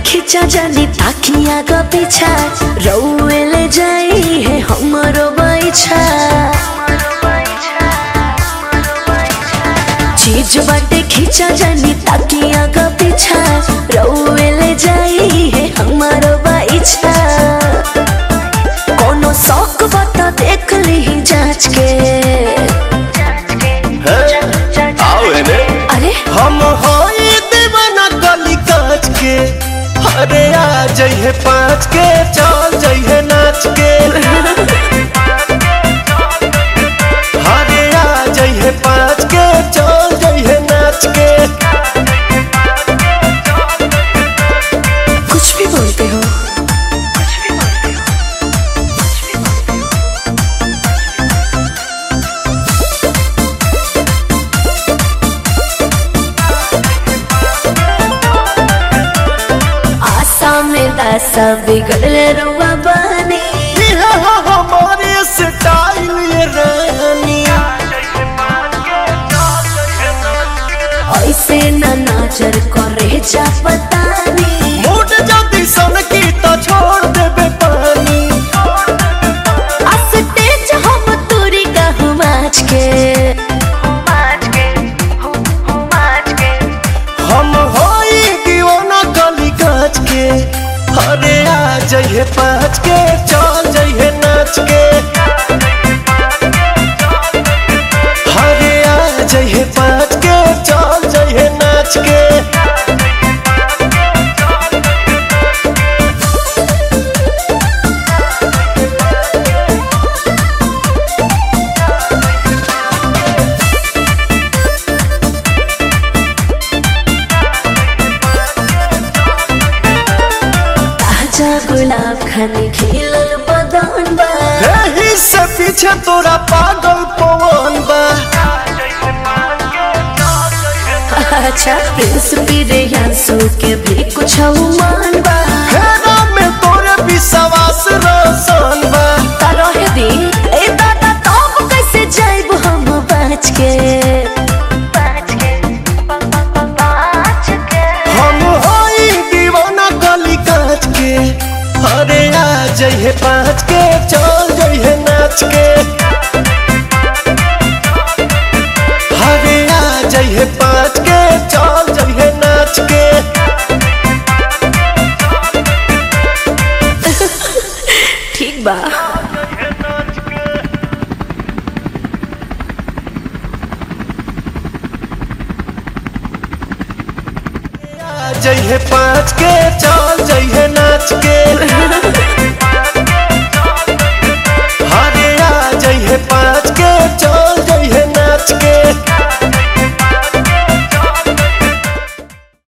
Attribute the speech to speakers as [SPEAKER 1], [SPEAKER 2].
[SPEAKER 1] खिंचा जानी ताकिया का पीछा रउए ले जाई है हमरो बैछा चीज बाटे खिंचा जानी ताकिया का पीछा रउए ले जाई है हमरो बैछा कोनो शौक बता देख ली जांच के
[SPEAKER 2] आओ एने
[SPEAKER 1] अरे
[SPEAKER 2] हम होई दीवाना गली काच के अरे आ जइहे पाँच के चल जइहे नाच के अरे आ जइहे पाँच के चल जइहे नाच के
[SPEAKER 1] कुछ भी बोलते हो आशा में दासा बिगड़ले रुआ बनी
[SPEAKER 2] ये हो हमारे स्टाइल ये रानी
[SPEAKER 1] ऐसे न नजर करे जा पतानी
[SPEAKER 2] मूड जल्दी सन की तो छोड़ देबे पानी
[SPEAKER 1] अस्तेज हम तुरी कहूँ आज के
[SPEAKER 2] हम होई दीवाना गली काच के अरे आ जइहे पाँच के चल जइहे नाच के अरे आ जइहे पाँच के चल जइहे नाच के
[SPEAKER 1] ताजा गुलाब खाने खिलल बदन बा
[SPEAKER 2] एही से पीछे तोरा पागल पवन बा
[SPEAKER 1] अच्छा प्रिंस पीरे यांसू के भी कुछ मान बा
[SPEAKER 2] हेरा में तोरे विश्वास रोशन बा
[SPEAKER 1] रहे दी ए दादा तब कैसे जाइब हम बच के
[SPEAKER 2] हम होई दीवाना गली काच के अरे आ जइहे पाँच के चल जइहे नाच के अरे आ जइहे पाँच के चल जइहे नाच के
[SPEAKER 1] ठीक बा
[SPEAKER 2] आ जइहे पाँच के चल जइहे नाच के